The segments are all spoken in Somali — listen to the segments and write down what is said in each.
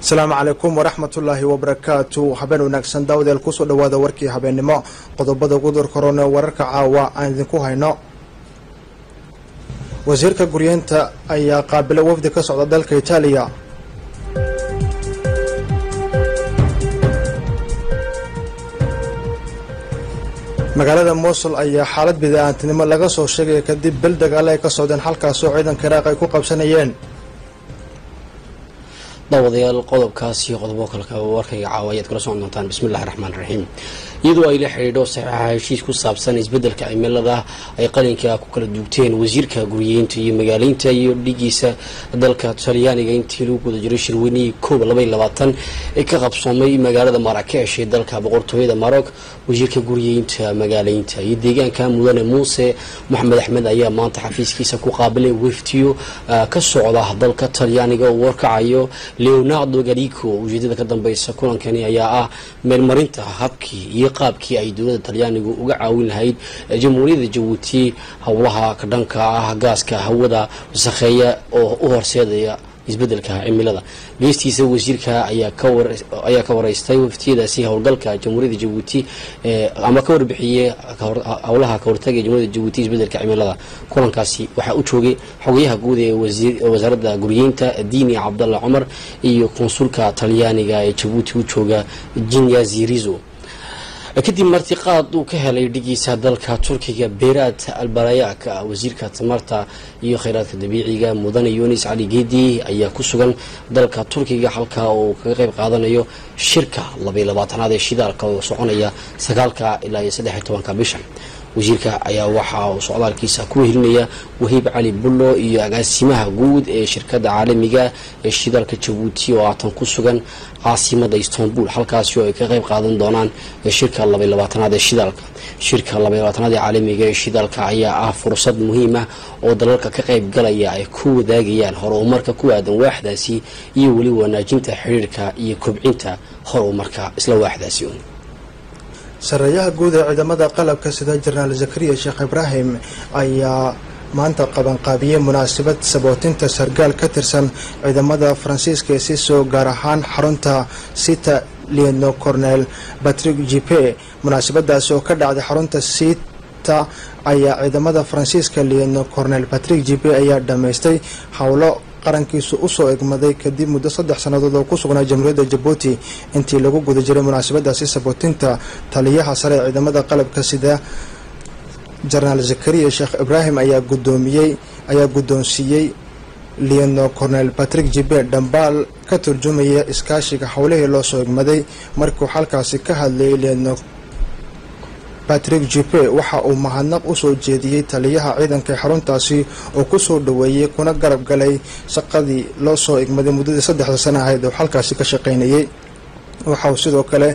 asalaamu calaykum waraxmatullaahi wabarakaatu habeen wanaagsan daawdeel kusoo dhawaada warkii habeennimo qodobada gudur korone wararka caawa aan idinku hayno wasiirka guryeenta ayaa qaabilo wafdi ka socda dalka itaaliya magaalada mosul ayaa xaalad bida-aantinimo laga soo sheegaya kadib bel dagaale ay ka socdeen halkaasoo ciidanka iraaq ay ku qabsanayeen daawadayaal qodobkaas iyo qodobo kalka warkayga caawa ayaad kula socon doontaan bismillahi raxmaan raxiim iyadoo ay la xidhiidho saxiixa heshiis ku saabsan isbeddelka cimilada ay qalinka ku kala duugteen wasiirka guriyeynta iyo magaaleynta iyo dhigiisa dalka talyaaniga intii lagu guda jiray shirweynihii koob laba iyo labaatan ee ka qabsoomay magaalada maraakesh ee dalka boqortooyada maroc wasiirka guriyeynta magaaleynta iyo deegaanka mudane muuse moxamed axmed ayaa maanta xafiiskiisa ku qaabilay weftiyo ka socda dalka talyaaniga oo warkacayo leonardo garico ujeedada ka dambeysa kulankani ayaa ah meelmarinta habkii iyo qaabkii ay dowladda talyaanigu uga caawin lahayd jamhuuriyadda jabuuti howlaha ka dhanka ah gaaska hawada wasakheeya oo u horseedaya isbedelka cimilada geestiisa wasiirka ayaa ka wareystay waftiyadaasi howlgalka jamhuuriyadda jabuuti ama ka warbixiyey howlaha kahortaga jamhuuriyadda jabuuti isbedelka cimilada kulankaasi waxaa u joogay xogayaha guud ee wasaaradda guryeynta diini cabdalla cumar iyo konsulka talyaaniga ee jabuuti u jooga jinyazi rizo kadib martiqaad uu ka helay dhigiisa dalka turkiga beeraad albarayaak wasiirka tamarta iyo kheyraadka dabiiciga mudane yunis cali geedi ayaa ku sugan dalka turkiga halka uu kaga qeyb qaadanayo shirka labaiy labaatanaad ee shidaalka oo soconaya sagaalka ilaa iyo saddex iyo tobanka bishan wasiirka ayaa waxa uu socdaalkiisa ku wehelinaya wahiib cali bullo iyo agaasimaha guud ee shirkadda caalamiga ee shidaalka jabuuti oo haatan ku sugan caasimada istanbul halkaasi oo ay ka qeyb qaadan doonaan shirka labaiy labaatanaad ee shidaalka shirka labaiy labaatanaad ee caalamiga ee shidaalka ayaa ah fursad muhiim ah oo dalalka ka qeyb galaya ay ku wadaagayaan horumarka ku aadan waaxdaasi iyo weli wanaajinta xiriirka iyo kobcinta horumarka isla waaxdaasi sareeyaha guud ee ciidamada qalabka sida jenaraal zakariya sheekh ibraahim ayaa maanta qabanqaabiyey munaasabad sabootinta sargaal ka tirsan ciidamada faransiiska ee siisoo gaar ahaan xarunta sita lieno cornel patrick jipe munaasabadaasi oo ka dhacday xarunta sita ayaa ciidamada faransiiska lieno cornel patrick jipe ayaa dhammaystay howlo qarankiisu usoo egmaday kadib muddo saddex sannadood oo ku sugnaa jamhuuriyadda jabuuti intii lagu guda jiray munaasabadaasi sabootinta taliyaha sare ee ciidamada qalabka sida jenaraal zakariya sheekh ibraahim ayaa gudoomiyey ayaa guddoonsiiyey lieno cornel patrick jibe dhambaal ka turjumaya iskaashiga howlihii loo soo egmaday markuu halkaasi ka hadlayay lieno patrick jipe waxa uu mahadnaq usoo jeediyey taliyaha ciidanka xaruntaasi oo kusoo dhaweeyey kuna garab galay shaqadii loo soo egmaday muddadii saddexda sana ahayd oo halkaasi ka shaqaynayay waxa uu sidoo kale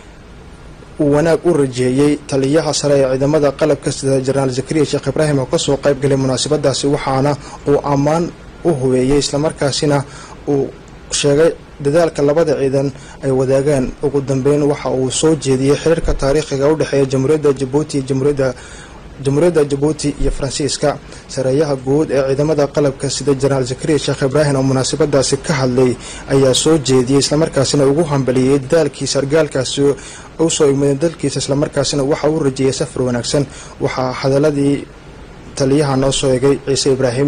uu wanaag u rajeeyey taliyaha sare ee ciidamada qalabka sida jenaraal zakariya sheekh ibraahim oo kasoo qayb galay munaasabadaasi waxaana uu ammaan u hubeeyey islamarkaasina uu sheegay dadaalka labada ciidan ay wadaagaan ugu dambeyn waxa uu soo jeediyey xiriirka taariikhiga u dhexeeya jamhuuriyadda jabuuti jamhuuriyadda jamhuuriyadda jabuuti iyo faransiiska sareeyaha guud ee ciidamada qalabka sida jenaraal zakariya sheekh ibraahim oo munaasabadaasi ka hadlay ayaa soo jeediyey islamarkaasina ugu hambaliyey dadaalkii sargaalkaasi usoo igmaday dalkiisa islamarkaasina waxa uu rajeeyay safar wanaagsan waxaa hadaladii taliyaha noo soo egay ciise ibraahim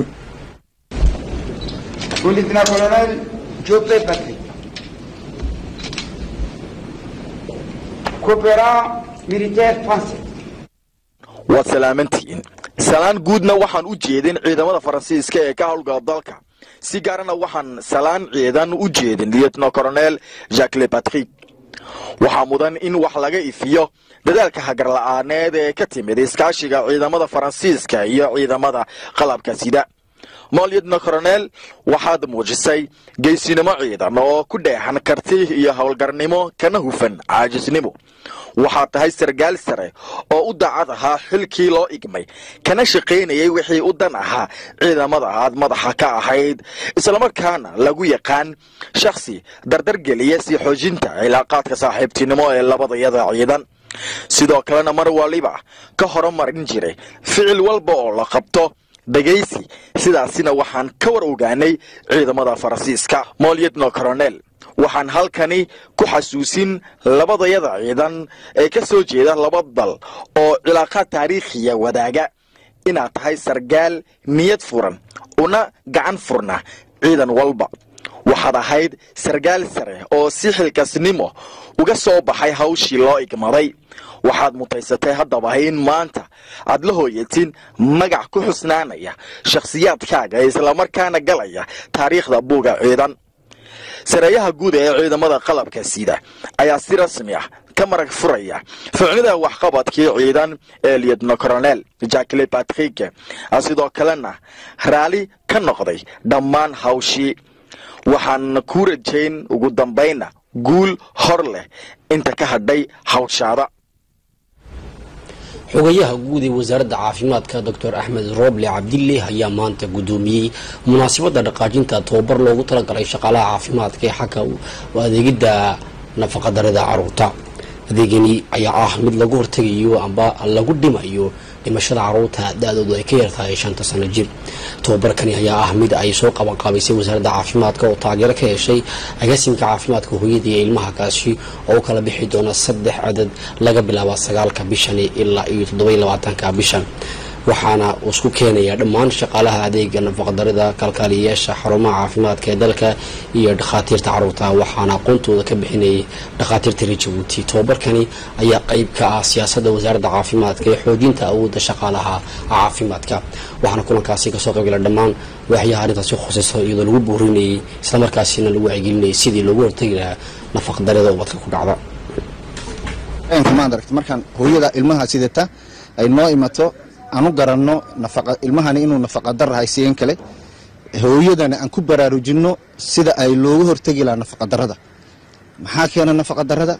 waad salaamantihiin salaan guudna waxaan u jeedin ciidamada faransiiska ee ka howlgala dalka si gaarana waxaan salaan ciidan u jeedin lietno coronel jacques le patrick waxaa mudan in wax laga ifiyo dadaalka hagarla'aaneed ee ka timid iskaashiga ciidamada faransiiska iyo ciidamada qalabka sida molyedno coronel waxaad muujisay geysinimo ciidan oo ku dheexan karti iyo howlgarnimo kana hufan caajisnimo waxaad tahay sargaal sare oo u daacad ahaa xilkii loo igmay kana shaqaynayay wixii u dan ahaa ciidamada aad madaxa ka ahayd islamarkaana lagu yaqaan shakhsi dardargeliya sii xoojinta cilaaqaadka saaxiibtinimo ee labadayada ciidan sidoo kalena mar waliba ka horumarin jiray ficil walba oo la qabto dhegaysi sidaasina waxaan ka war ogaanay ciidamada faransiiska molyedno coronel waxaan halkani ku xasuusin labadayada ciidan ee ka soo jeeda laba dal oo cilaaqaad taariikhiya wadaaga inaad tahay sargaal niyad furan una gacan furna ciidan walba waxaad ahayd sargaal sare oo si xilkasnimo uga soo baxay hawshii loo igmaday waxaad mutaysatay haddaba in maanta aad la hooyatin magac ku xusnaanaya shakhsiyaadkaaga ee islamarkaana galaya taariikhda buuga ciidan sareeyaha guud ee ciidamada qalabka sida ayaa si rasmi ah ka marag furaya ficnida waxqabadkii ciidan ee liedno coronel jackle patrick sidoo kalena raali ka noqday dhammaan hawshii waxaan ku rajayn ugu dambayna guul hor leh inta ka hadhay hawshaada xogayaha guud ee wasaaradda caafimaadka doctor axmed roble cabdille ayaa maanta guddoomiyey munaasabadda dhaqaajinta tababar loogu talagalay shaqaalaha caafimaadka ee xagga adeegidda nafaqadarada caruurta adeegani ayaa ah mid lagu hortegayo amba lagu dhimayo dhimashada caruurta da-doodu ay ka yartahay shanta sano jir tababarkani ayaa ah mid ay soo qabanqaabaysay wasaaradda caafimaadka oo taageero ka heshay agaasimka caafimaadka hooyada iyo ilmaha kaasi oo u kala bixi doona saddex cadad laga bilaaba sagaalka bishani ilaa iyo toddobaiy labaatanka bishan waxaana isku keenaya dhammaan shaqaalaha adeega nafaqadarida kalkaaliyayaasha xarumaha caafimaadka ee dalka iyo dhakhaatiirta caruurta waxaana aqoontooda ka bixinayay dhakhaatiirta reer jabuuti tababarkani ayaa qeyb ka ah siyaasadda wasaaradda caafimaadka ee xoojinta awoodda shaqaalaha caafimaadka waxaana kulankaasi kasoo qaybgala dhammaan waaxyaha arrintaasi khusayso iyadoo lagu buurinayay islamarkaasina lagu wacyigelinayay sidii loogu hortegi lahaa nafaqadarida ubadka ku dhacda markaan hooyada ilmaha sidata ay noo imato aan u garanno ilmahani inuu nafaqadarahay siyan kale hooyadana aan ku baraarujinno sida ay looga hortegi lahaa nafaqadarada maxaa keena nafaqadarada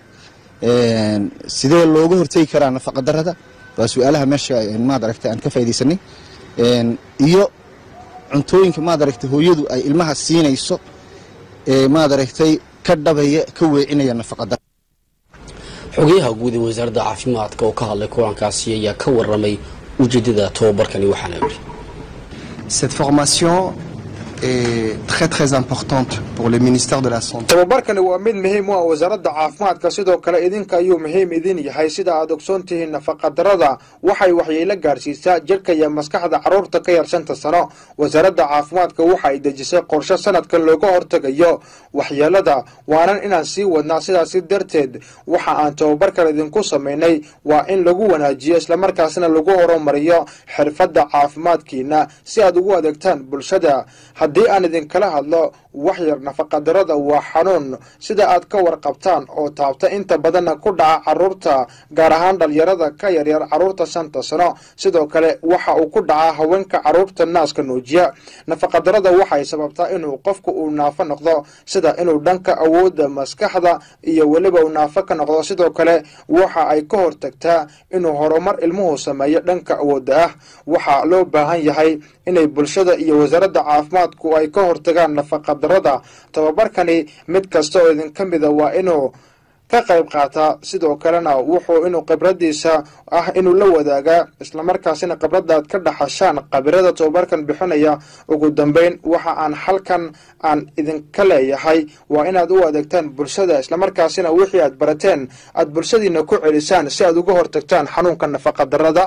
sidee looga hortegi karaa nafaqadarada waa su-aalaha meesha maad aragtay aan ka faa'idaysanay iyo cuntooyinka maad aragtay hooyadu ay ilmaha siinayso ee maad aragtay ka dhabaya ka weecinaya nafaqadara xogayaha guud ee wasaaradda caafimaadka oo ka hadlay kulankaasi ayaa ka waramay ujeedada tababarkani waxaana yidhi Cette formation est très très importante pour le ministère de la Santé. tababarkani waa mid muhiim u ah wasaaradda caafimaadka sidoo kale idinka ayuu muhiim idin yahay sida aad ogsoon tihiin nafaqadarada waxay waxyeelo gaarsiisaa jidhka iyo maskaxda carruurta ka yar shanta sano wasaaradda caafimaadka waxa ay dejisay qorshe sanadkan looga hortegayo waxyeelada waanan inaan sii wadnaa sidaasi darteed waxa aan tababarkan idinku samaynay waa in lagu wanaajiyo islamarkaasna lagu horumariyo xirfadda caafimaadkiina si aad ugu adeegtaan bulshada haddii aan idinkala hadlo waxyar nafaqadarada waa xanuun sida aad ka warqabtaan oo taabta inta badanna ku dhaca caruurta gaar ahaan dhalinyarada ka yaryar caruurta shanta sano sidoo kale waxa uu ku dhacaa haweenka caruurta naaska nuujiya nafaqadarada waxay sababtaa inuu qofku uu naafo noqdo sida inuu dhanka awoodda maskaxda iyo weliba uu naafo ka noqdo sidoo kale waxa ay ka hortagtaa inuu horumar ilmuhu sameeyo dhanka awoodda ah waxaa loo baahan yahay inay bulshada iyo wasaaradda caafimaadku ay ka hortagaan nafaqadarada tababarkani mid kasta oo idinka mida waa inuu ka qayb qaataa sidoo kalena wuxuu inuu khibradiisa ah inuu la wadaagaa islamarkaasina khibradaad ka dhaxashaan khabirada tababarkan bixinaya ugu dambeyn waxa aan halkan aan idinka leeyahay waa inaad u adeegtaan bulshada islamarkaasina wixii aad barateen aad bulshadiina ku celisaan si aad uga hortagtaan xanuunka nafaqadarada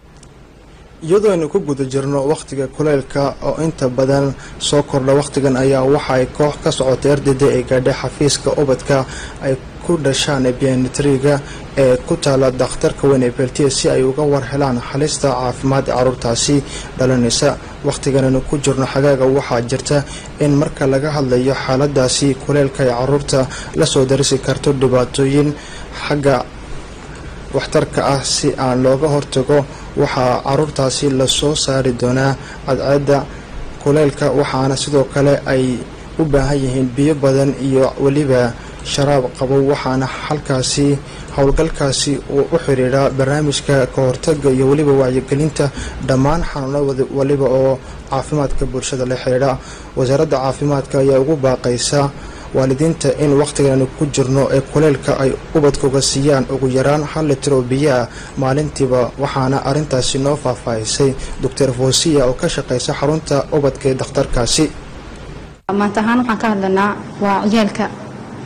iyadoo aynu ku guda jirno wakhtiga kuleylka oo inta badan soo kordha wakhtigan ayaa waxa ay koox ka socotay ardayda ay gaadhay xafiiska ubadka ay ku dhashaan bianitriga ee ku taala dakhtarka weyn ee beltiya si ay uga war helaan halista caafimaad ee caruurtaasi dhalanaysa wakhtigan aynu ku jirno xagaaga waxaa jirta in marka laga hadlayo xaaladaasi kuleylka ee caruurta lasoo darisi karto dhibaatooyin xagga waxtarka ah si aan looga hortago waxaa caruurtaasi lasoo saari doonaa cadceedda kuleylka waxaana sidoo kale ay u baahan yihiin biyo badan iyo weliba sharaab qabow waxaana halkaasi howlgalkaasi uu u xidhiidhaa barnaamijka ka hortaga iyo weliba wacyigelinta dhammaan xanuunada waliba oo caafimaadka bulshada la xidhiidha wasaaradda caafimaadka ayaa ugu baaqaysa waalidiinta in wakhtigan ku jirno ee kuleylka ay ubadkuga siiyaan ugu yaraan hal litir oo biyo ah maalintiiba waxaana arrintaasi noo faahfaahisay doctor fosiya oo ka shaqaysa xarunta ubadka ee dakhtarkaasi maanta ahaan waxaan ka hadlanaa waa ciyaalka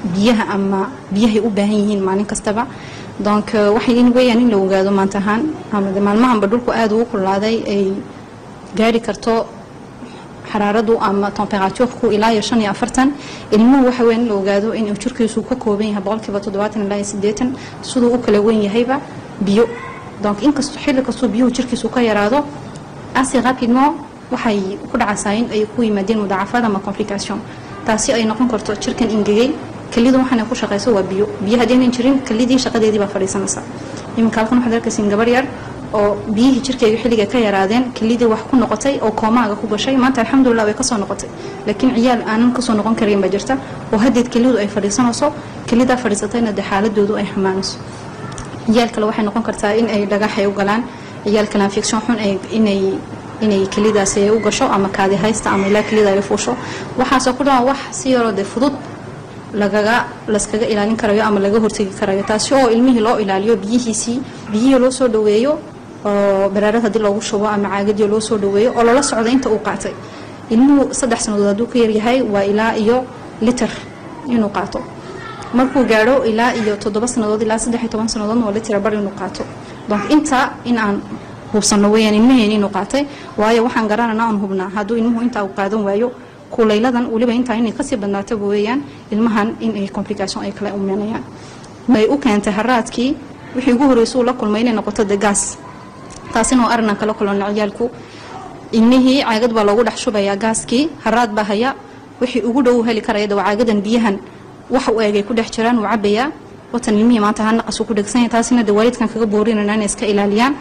biyaha ama biyahay u baahan yihiin maalin kastaba donc waxay in weeyaan in la ogaado maanta ahaan ama maalmahanba dhulku aada ugu kulaaday ay gaari karto xaraaradu ama temperatuurku ilaa iyo shan iyo afartan ilmuhu waxa weyn in la ogaado inuu jirkiisu ka kooban yahay boqolkiiba toddobaatan ilaa iyo siddeetan siduu u kala weyn yahayba biyo donc inkastoo xilli kastoo biyuhu jirkiisu ka yaraado asi rapidement waxay ku dhacaysaa in ay ku yimaadeen mudaacafad ama complication taasi ay noqon karto jirkan ingegay kelidu waxaana ku shaqayso waa biyo biyo haddaynan jirin kelidii shaqadeedii baa fadhiisanaysa iminka halkan waxaad arkaysiin gabar yar oo biyihii jirkeyga xilliga ka yaraadeen kelidii wax ku noqotay oo koomaaga ku gashay maanta alxamdulilah way kasoo noqotay laakiin ciyaal aanan kasoo noqon karin baa jirta oo haddeed kelidu ay fadhiisanayso kelidaa fadhiisatayna dee xaaladoodu ay xumaanayso ciyaal kale waxay noqon kartaa in ay dhagaxay u galaan ciyaal kale infection xun inay inay kelidaasi u gasho ama kaadi haysta ama ilaa kelida ay fuusho waxaasoo ku dhawan wax si yaroo dee fudud lagaga laskaga ilaalin karayo ama laga hortegi karayo taasi oo ilmihii loo ilaaliyo biyihiisii biyihii loo soo dhaweeyo oo baraarad haddii loogu shubo ama caagadii loo soo dhaweeyo oo lala socdo inta uu qaatay ilmuhu saddex sannadood hadduu ka yaryahay waa ilaa iyo liter inuu qaato markuu gaadho ilaa iyo toddoba sannadood ilaa saddex iyo toban sannadoodna waa litira bar inuu qaato donc inta in aan hubsanno weeyaan ilmaheen inuu qaatay waayo waxaan garanana aan hubnaa hadduu ilmuhu intaa uu qaadan waayo kulayladan weliba intaa inay kasii badnaataba weeyaan ilmahan in ay complication ay kala umenayaan ay u keentay haraadkii wixii ugu horreysay uu la kulmay inay noqoto de gaas taasina oo arinan kala kulana ciyaalku ilmihii caagad baa loogu dhex shubayaa gaaskii haraad baa haya wixii ugu dhow heli karaya de waa caagadan biyahan wax u eegay ku dhex jiraan wuu cabayaa watan ilmihii maanta ha naqas uu ku dhegsanya taasina de waalidkan kaga boorinayna inay iska ilaaliyaan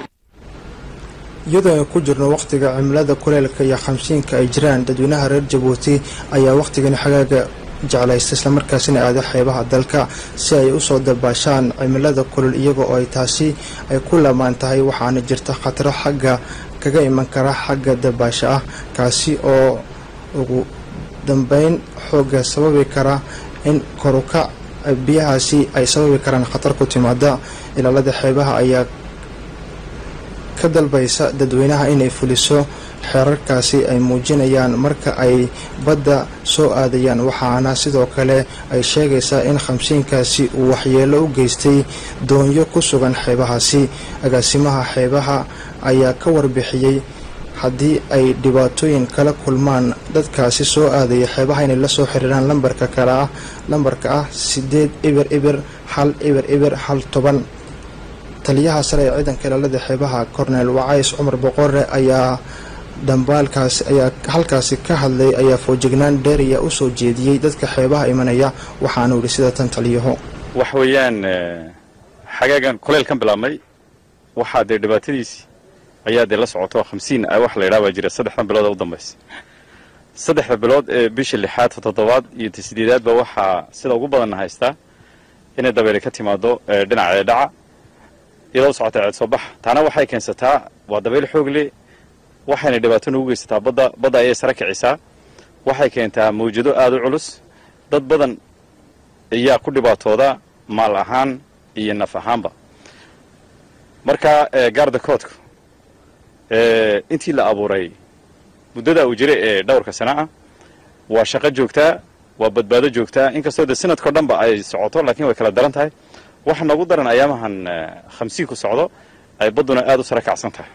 iyadoo ay ku jirno wakhtiga cimilada kuleelka iyo khamsiinka ay jiraan dadweynaha reer jabuuti ayaa wakhtigani xagaaga jeclaysta islamarkaasina aada xeebaha dalka si ay usoo dabaashaan cimilada kulul iyaga oo ay taasi ay ku lamaan tahay waxaana jirta khataro xagga kaga iman kara xagga dabaasha ah kaasi oo ugu dambeyn xooga sababi kara in koruka biyahaasi ay sababi karaan khatar ku timaada ilaalada xeebaha ayaa ka dalbaysa dadweynaha inay fuliso xeerarkaasi ay muujinayaan marka ay badda soo aadayaan waxaana sidoo kale ay sheegaysaa in khamsiinkaasi uu waxyeelo u geystay doonyo ku sugan xeebahaasi agaasimaha xeebaha ayaa ka warbixiyey haddii ay dhibaatooyin kala kulmaan dadkaasi soo aadaya xeebaha inay la soo xiriiraan lambarka kale ah lambarka ah sideed ibir ibir hal ibir ibir hal toban taliyaha sare ee ciidanka ilaalada xeebaha korneel wacays cumar boqore ayaa dhambaalkaasi ayaa halkaasi ka hadlay ayaa foojignaan dheeriya u soo jeediyey dadka xeebaha imanaya waxaanu yidhi sida tan taliyaho wax weeyaan xagaagan kuleylkan bilaabmay waxaa dee dhibaatadiisii ayaa dee la socoto hamsiin wax la yidhaha baa jira saddexdan bilood ee u dambaysa saddexda bilood ee bisha lixaad toddobaad iyo sideedaadba waxaa sida ugu badanna haystaa inay dabeyle ka timaado dhinaca ee dhaca iyadoo socota ceed soo baxa taana waxay keensataa waa dabayl xoog leh waxayna dhibaato noogu geysataa badda badda ayay sare kicisaa waxay keentaa mawjado aada u culus dad badan ayaa ku dhibaatooda maal ahaan iyo naf ahaanba marka gaarda koodka intii la abuuray muddada uu jiray ee dhowrka sana ah waa shaqo joogtaa waa badbaado joogtaa inkastoo de sanadkao dhanba ay socoto laakiin way kala daran tahay waxa noogu daran ayaamahan khamsiinku socdo ay badduna aada u sare kacsan tahay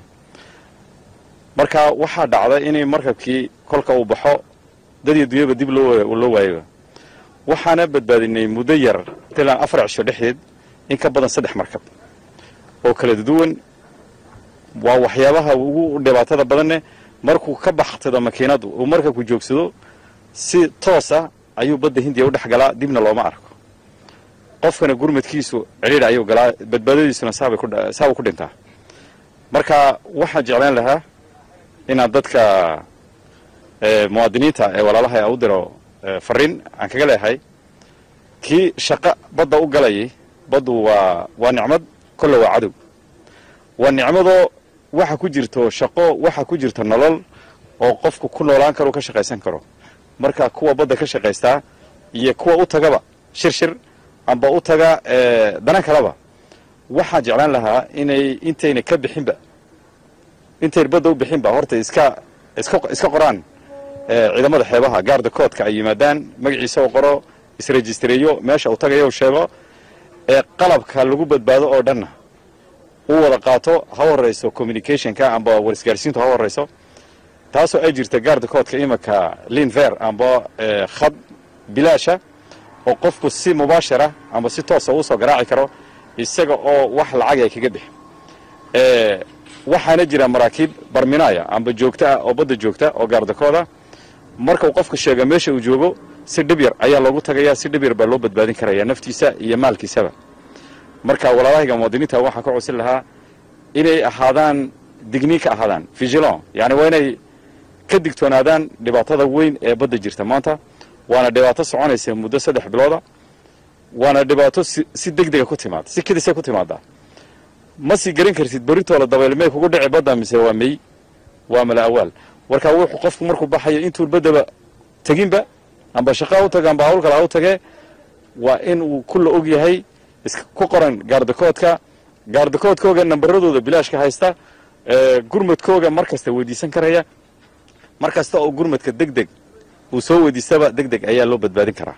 marka waxaa dhacda inay markabkii kolka uu baxo dad iyo dunyaba dib loo waayaba waxaana badbaadinay muddo yar tilaan afar cisho dhexdeed in ka badan saddex markab oo kala duwan waa waxyaabaha ugu dhibaatada badanne markuu ka baxsado makiinadu uu markabku joogsado si toos ah ayuu badda hindiya u dhex galaa dibna looma arko qofkana gurmadkiisu cidhiidh ayuu galaa badbaadadiisuna saabuu ku dhintaa marka waxaan jeclaan lahaa inaan dadka muwaadiniinta ee walaalaha a u diro fariin aan kaga leehay kii shaqo badda u galayay baddu waa waa nicmad kolle waa cadow waa nicmadoo waxa ku jirto shaqo waxa ku jirta nolol oo qofku ku noolaan karo ka shaqaysan karo marka kuwa badda ka shaqaystaa iyo kuwa u tagaba shir shir amba u taga dana kaleba waxaan jeclaan lahaa inay intayna ka bixinba intayna badda u bixinba horta iska iska iska qoraan ciidamada xeebaha gaarda koodka ay yimaadaan magaciisa oo qoro isrejistareeyo meesha uu tagayo uu sheego ee qalabka lagu badbaado oo dhanna uu wada qaato ha horeyso communicationka amba warisgaarsiintu ha horeyso taasoo ay jirta gaarda koodka imanka linver amba khad bilaasha oo qofku si mubaashara amba si toosa uu soo garaaci karo isaga oo wax lacag ay kaga bixi waxaana jira maraakiib barminaaya amba joogta ah oo badda joogta oo gaardakooda marka uu qofku sheega meesha uu joogo si dhib yar ayaa loogu tagayaa si dhib yar baa loo badbaadin karaya naftiisa iyo maalkiisaba marka walaalahayga muwaadiniinta waxaan ka codsin lahaa inay ahaadaan digniin ka ahaadaan vigilon yani waa inay ka digtoonaadaan dhibaatada weyn ee badda jirta maanta waana dhibaato soconaysa muddo saddex bilooda waana dhibaato si deg dega ku timaada si kedisa ku timaada ma sii garan kartid berintooda dabaylmey kugu dhici badda mise waa mey waa mala awaal marka wuxuu qofku markuu baxayo intuu baddaba teginba amba shaqaa u taga amba hawl kale ha u tagee waa in uu kulla og yahay ku qoran gaardakoodka gaardakoodkooga nambaradooda bilaashka haysta gurmadkooga mar kasta weydiisan karaya mar kasta oo gurmadka deg deg uu soo weydiistaba deg deg ayaa loo badbaadin karaa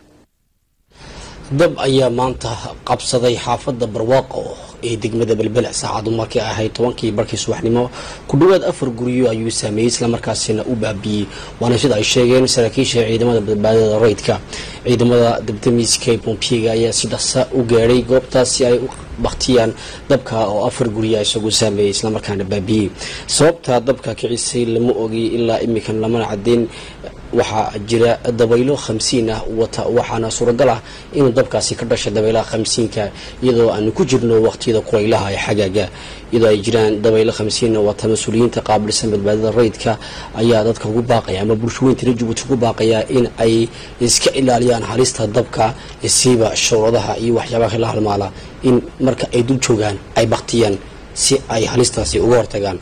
dab ayaa maanta qabsaday xaafadda barwaaqo ee degmada belbele saacadu markay ahayd tobankii barkii subaxnimo ku dhowaad afar guryo ayuu saameeyey islamarkaasina u baabiyey waana sida ay sheegeen saraakiisha ciidamada badbaadada rayidka ciidamada dabdamiiska bompiyega ayaa si dhaqsa u gaadhay goobtaas si ay u baktiyaan dabka oo afar gurya isagoo saameeyey islamarkaana baabiyey sababta dabka kicisay lama ogi ilaa imikan lamana cadeyn waxaa jira dabaylo khamsiin ah wata waxaana suuragal ah inuu dabkaasi ka dhashay dabaylaha khamsiinka iyadoo aanu ku jirno waqtiyada kulaylaha ee xagaaga iyadoo ay jiraan dabaylo khamsiin wata mas-uuliyiinta qaabilsan badbaadada rayidka ayaa dadka ugu baaqaya ama bulshooyinta reer jabuuti ugu baaqaya in ay iska ilaaliyaan halista dabka siiba shawradaha iyo waxyaabaha la halmaala in marka ay dul joogaan ay baktiyaan si ay halistaasi uga hortagaan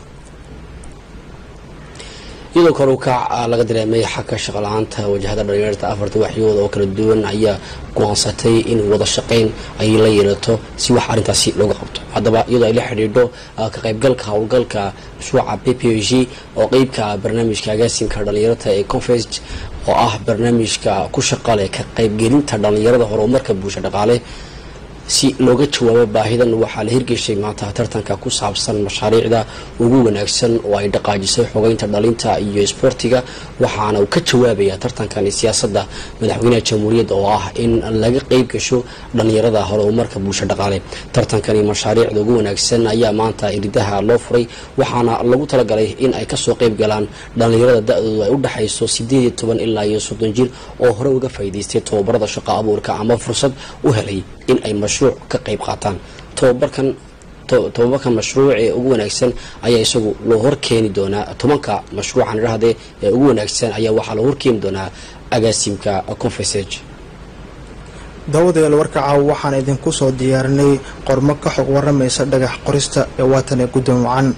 iyadoo kale ukac laga dareemay xagka shaqala-aanta wajahada dhalinyarta afarta waxyooda oo kala duwan ayaa go-aansatay in wada shaqayn ay la yeelato si wax arrintaasi looga qabto haddaba iyadoo ay la xidhiidho ka qaybgalka howlgalka mashruuca p p g oo qeybka barnaamijka agaasimka dhalinyarta ee confest oo ah barnaamijka ku shaqale ka qaybgelinta dhalinyarada horumarka bulsho dhaqaale si looga jawaabo baahidan waxaa la hirgeshay maanta tartanka ku saabsan mashaariicda ugu wanaagsan oo ay dhaqaajisay xogeynta dhalinta iyo isboortiga waxaana uu ka jawaabaya tartankani siyaasadda madaxweynaha jamhuuriyadda oo ah in laga qeyb gasho dhalinyarada horumarka bulsho dhaqaale tartankani mashaariicda ugu wanaagsan ayaa maanta iridaha loo furay waxaana lagu talagalay in ay kasoo qeyb galaan dhalinyarada da-doodu ay u dhexayso sideed iyo toban ilaa iyo soddon jir oo hore uga faa'iidaystay tobabarada shaqo abuurka ama fursad u helay in ay mashruuc ka qayb qaataan tobabarkan tobabarkan mashruuc ee ugu wanaagsan ayaa isagu loo horkeeni doonaa tobanka mashruucan idhahdee ee ugu wanaagsan ayaa waxaa loo horkeeni doonaa agaasimka confesage daawadayaal warka caawa waxaan idinku soo diyaarinay qormo ka xog waramaysa dhagax qorista ee waatan ee guddoon wacan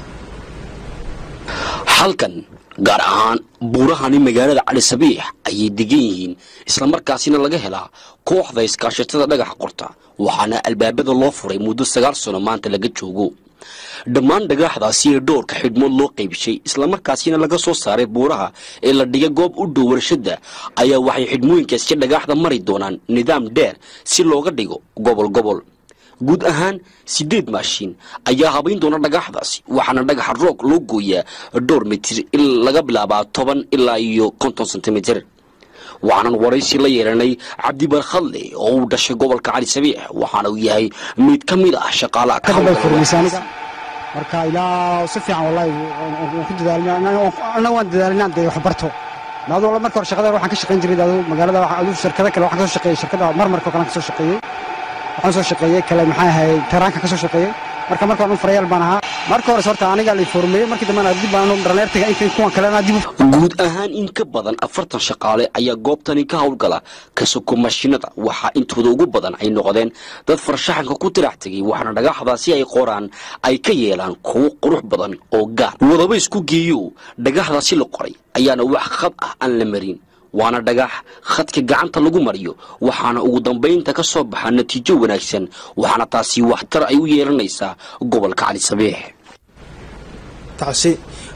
halkan gaar ahaan buurahani magaalada cali sabiix ayay degan yihiin islamarkaasina laga helaa kooxda iskaashatada dhagaxa qorta waxaana albaabada loo furay muddo sagaal sano maanta laga joogo dhammaan dhagaaxdaasi ee dhowrka xidhmood loo qaybishay islamarkaasina laga soo saaray buuraha ee la dhigay goob u dhow warshadda ayaa waxay xidhmooyinkaasi dhagaaxda mari doonaan nidaam dheer si looga dhigo gobol gobol guud ahaan sideed maashiin ayaa habayn doona dhagaxdaasi waxaana dhagaxa roog loo gooyaa dhowr mitir laga bilaabaa toban ilaa iyo konton sentimitir waxaanan waraysi la yeelanay cabdibarkhadle oo uu dhashay gobolka cali sabiix waxaana uu yahay mid ka mid ah shaqaalaha aniga marka ilaa si fiican wallahi waan ku dadaalna waan dadaalina dee wax barto adoo marka hore shaqada waxaan ka shaqayn jiray aduu magaalada aduu shirkada kale waxaan ka soo shaqeeyey shirkada marmarka kale ka soo shaqeeyey waxaan soo shaqeeyey kale maxaa ahayd taraanka ka soo shaqeeyey marka marka hore farayaal baan ahaa marka hore horta aniga la informeeyey markii dambena dib baan dhalinyartiga inta kuwan kalena dib guud ahaan in ka badan afartan shaqaale ayaa goobtani ka howlgala ka soko mashiinada waxaa intooda ugu badan ay noqdeen dad farshaxanka ku tirax tegay waxaana dhagaxdaasi ay qoraan ay ka yeelaan kuwo qurux badan oo gaar wadaba isku geeyo dhagaxdaasi la qoray ayaana wax khad ah aan la marin waana dhagax khadka gacanta lagu mariyo waxaana ugu dambaynta ka soo baxa natiijo wanaagsan waxaana taasi waxtar ay u yeelanaysaa gobolka cali sabiix tacsi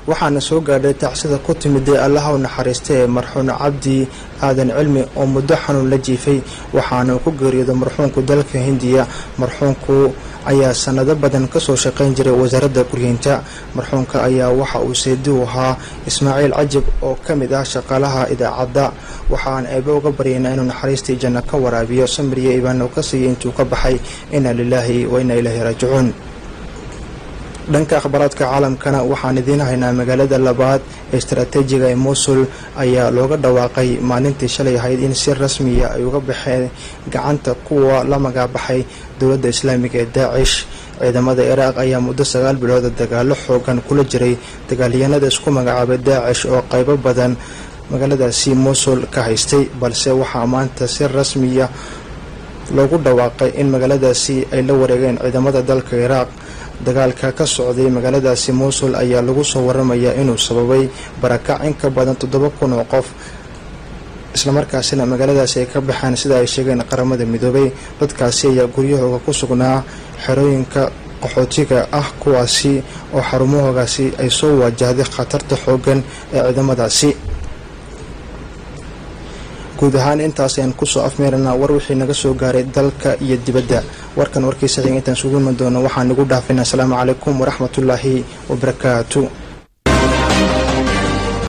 waxaana soo gaadhay tacsida ku timid ee allaha u naxariista ee marxuun cabdi aadan cilmi oo muddo xanuun la jiifay waxaana ku geeriyooday marxuunku dalka hindiya marxuunku ayaa sanado badan kasoo shaqayn jiray wasaaradda guryeynta marxuunka ayaa waxa uu seedi u ahaa ismaaciil cajib oo ka mid ah shaqaalaha idaacadda waxaan eebe uga baryaynaa inuu naxariistii janno ka waraabiyo samiriya ibaano ka siiya intuu ka baxay inna lilaahi wa inna ilaahi raajicuun dhanka akhbaaraadka caalamkana waxaan idiin haynaa magaalada labaad ee istaraatiijiga ee mosul ayaa looga dhawaaqay maalintii shalay ahayd in si rasmiya ay uga baxeen gacanta kuwa la magaabaxay dowladda islaamiga ee daacish ciidamada iraaq ayaa muddo sagaal bilooda dagaalo xoogan kula jiray dagaalyahanada isku magacaabay daacish oo qaybo badan magaaladaasi mosul ka haystay balse waxaa maanta si rasmiya loogu dhawaaqay in magaaladaasi ay la wareegeen ciidamada dalka iraaq dagaalka ka socday magaaladaasi mosul ayaa lagu soo waramayaa inuu sababay barakac in ka badan toddoba kun oo qof islamarkaasina magaaladaasi ay ka baxeen sida ay sheegeen qaramada midoobay dadkaasi ayaa guryahooga ku sugnaa xerooyinka qaxootiga ah kuwaasi oo xarumahoogaasi ay soo waajahday khatarta xoogan ee ciidamadaasi guud ahaan intaas ayaan kusoo afmeeranaa war wixii naga soo gaaray dalka iyo dibadda warkan warkiisa xiga intaan sugu iman doono waxaan igu dhaafinaa asalaamu calaykum waraxmatullaahi wabarakaatu